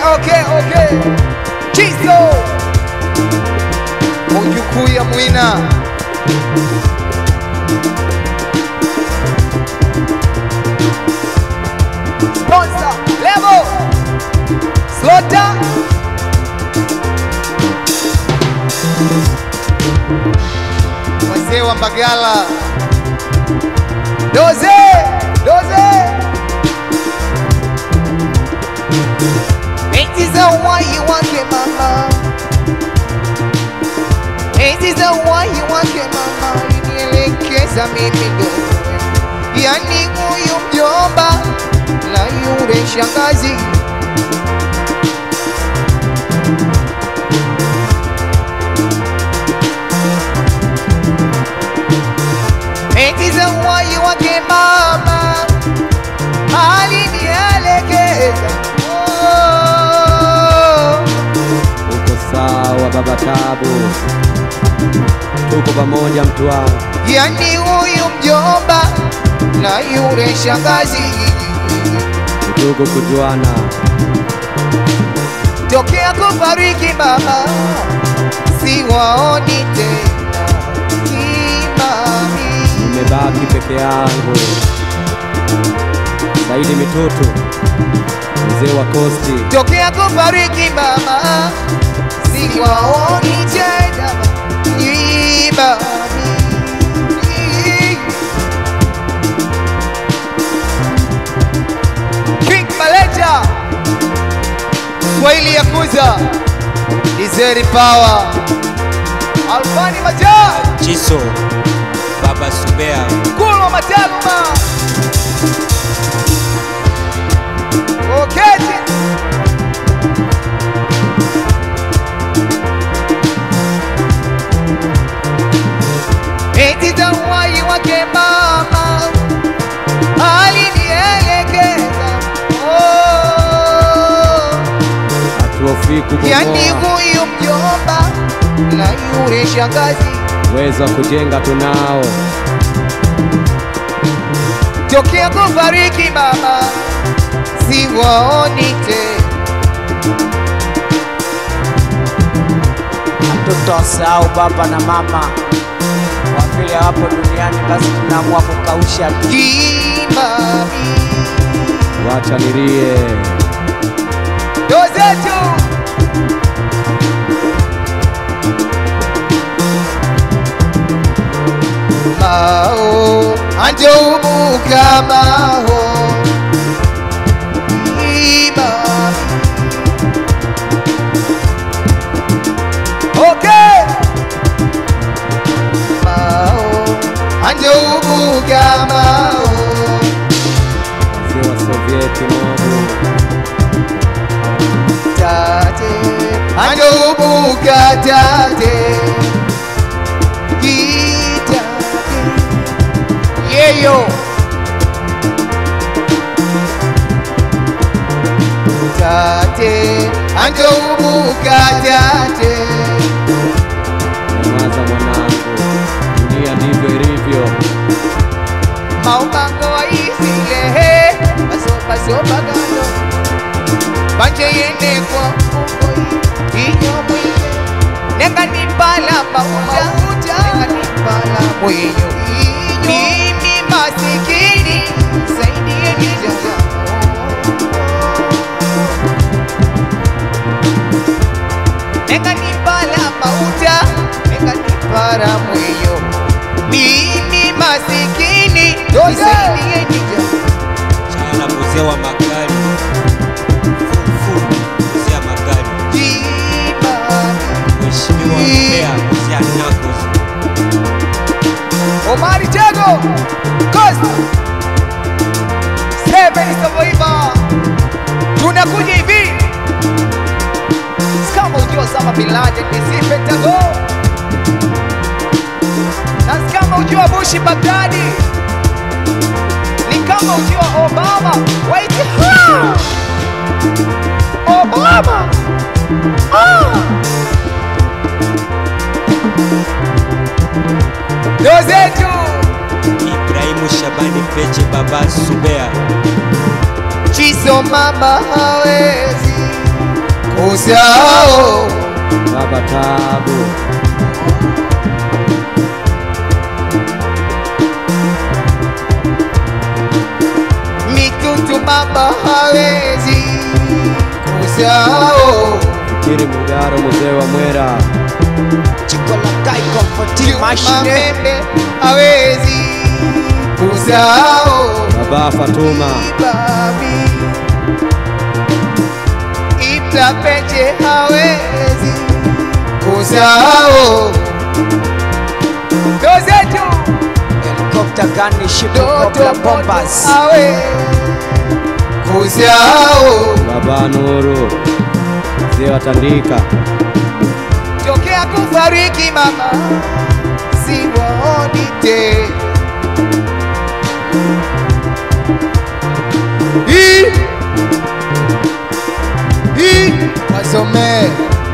okay, okay. Chizo mujukuu ya Mwina sponsor level Slota wazee wa Mbagala doze doze Eti za uhai wake mama, eti za uhai wake mama, inielekeza mimi ndo yani huyu mjomba na yule shangazi eti za uhai wake mama alinielekeza oh. Uko sawa baba Tabu, tuko pamoja mtu wangu. yani huyu mjomba na yule shangazi Ndugu kujuana, tokea kufariki baba siwaoni tena kimami nimebaki peke yangu. Saidi Mitutu, mzee wa Kosti, tokea kufariki baba siwaoni tena kimami King Maleja Swahili ya kuza Dizeri Power Alfani Majaa Chiso Baba Subea Kulo Mataluma Okeje Eti za uhai wake mama alinielekeza oh. hatuhofii Yani kubomoa, huyu mjomba na yule shangazi uwezo wa kujenga tunao. tokea kufariki baba siwaoni tena Hatutosahau baba na mama kwa vile hawapo duniani, basi tunaamua kukausha tu. kimami Wacha nilie, ndo zetu mao anjoubuka mao kimami okay mao anjoubuka mao mzee wa Sovieti Mobu, tate andobuka tate kitate yeyo tate andobuka tate nyamaza mwanangu, dunia ndivyo ilivyo. maumango waisilehe basobagano banje yene kwa mukoi inyo mwiye nenga nimbala mauja nenga nimbala mwenyo mimi masikini saidie nijaja nenga nimbala mauja nenga nimbala mwenyo mimi masikini nisaidie nijaja Chala mzee wa magari Fufu mzee wa magari Mheshimiwa Mbea mzee wa Knuckles Omari Jago Costa Seven Survivor tunakuja hivi kama ujua Osama Bin Laden ni Pentagon na kama ujua Bush Baghdadi ni kama ujua Obama White House Obama ah. Ndio zetu Ibrahimu Shabani Peche Baba Subea Chiso mama hawezi usao Baba Tabu, mitutu mama hawezi usao Fikiri Mugaro, mzee wa Mwera, Chiko la Kai Comforting Machine. Mamembe hawezi usao Baba Fatuma, Babi Itapeche hawezi kusahau dozetu Helicopter gun ship doto Cobra bombers. hawe kusahau Baba Nuru, mzee wa Tandika, tokea kufariki mama siwaoni te Hii. Hii. wasomee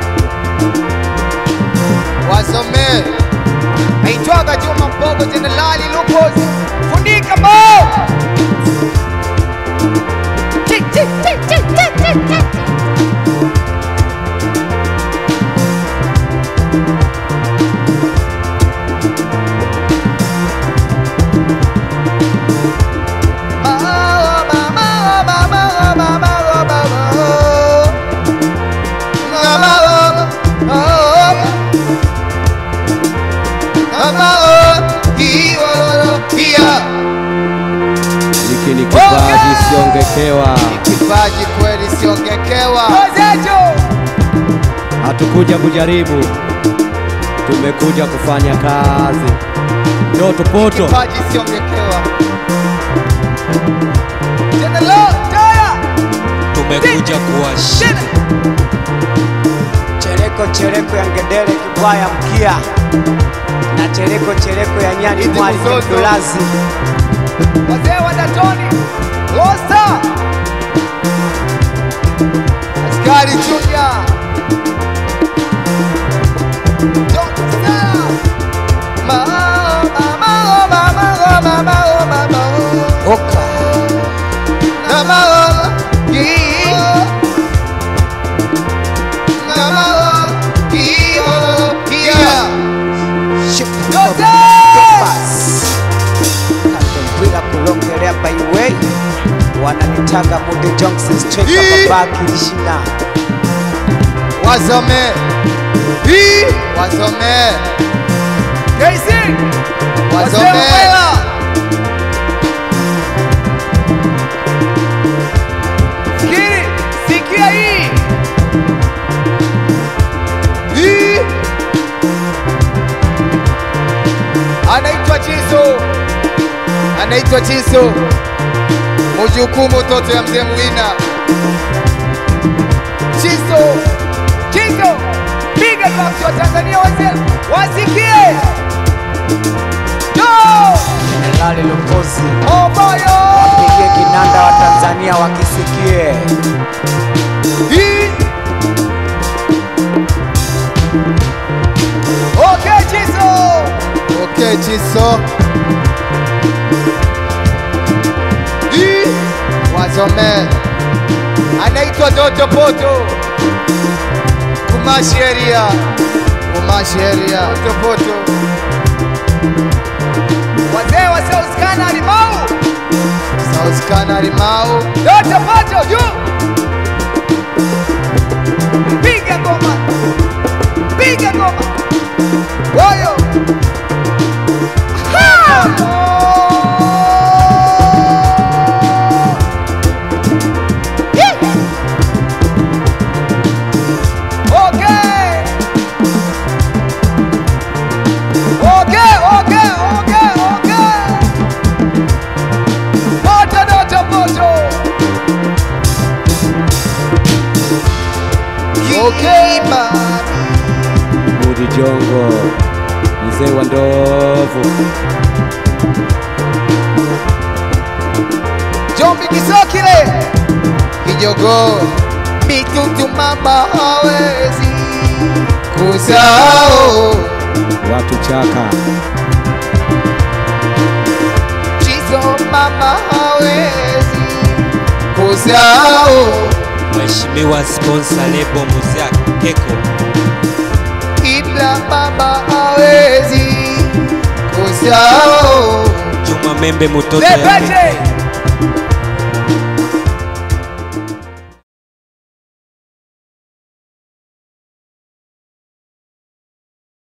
wasomee aitwaga Juma Mbogo Jenerali Lukozi funika mo Tik, tik, tik, tik, tik, tik, tik. hiki ni kipaji siongekewa. Kipaji kweli siongekewa. Hatukuja kujaribu, tumekuja kufanya kazi. Ndoto poto, Kipaji siongekewa. Tena lo, taya, tumekuja kuwashi tena. Chereko chereko ya ngedere kibwaya mkia na chereko chereko ya nyani Iti mwali mzozo. mdulazi Wazee wa Datoni, Losta, Askari Junior, John Stella, Ma- ma- ma- ma- ma- ma- ma- ma- ma- oka na ma- Yi- na ma- Yi- Yeah. ship Yote! bombers Katombwila kulongelea by way wananitaga Mude Johnson straight Hii. baba kilishina wasome hii wasome KC wasome Fikiri sikia hii hii anaitwa Chiso anaitwa Chiso mujukumu toto ya mzee Mwina Chiso, Chiso, piga drums wa Tanzania wazee wasikie. Yo, Jenerali Lukozi Obayo. pigie kinanda wa Tanzania wakisikie Hii. Okay, Chiso. Okay, Chiso. Hii. Wasome. Anaitwa Doto Poto. Kumashi area. Kumashi area. Doto Poto. Wazee wa South Kana Limau. South Kana Limau. Doto Poto juu. Piga ngoma. Piga ngoma. Woyo. Ha! Okay. Okay, okay, okay, okay. Moto, moto, moto. Okay, man. Mudi Jongo, mzee wa ndovu, Jombi Kisokile Kijogo Mitutu mama hawezi kusahau watu chaka, Chizo mama hawezi kusahau Mheshimiwa Mheshimiwa sponsor lebo Muziak Keko ila baba hawezi kusahau Juma Membe mtoto ya Lepeche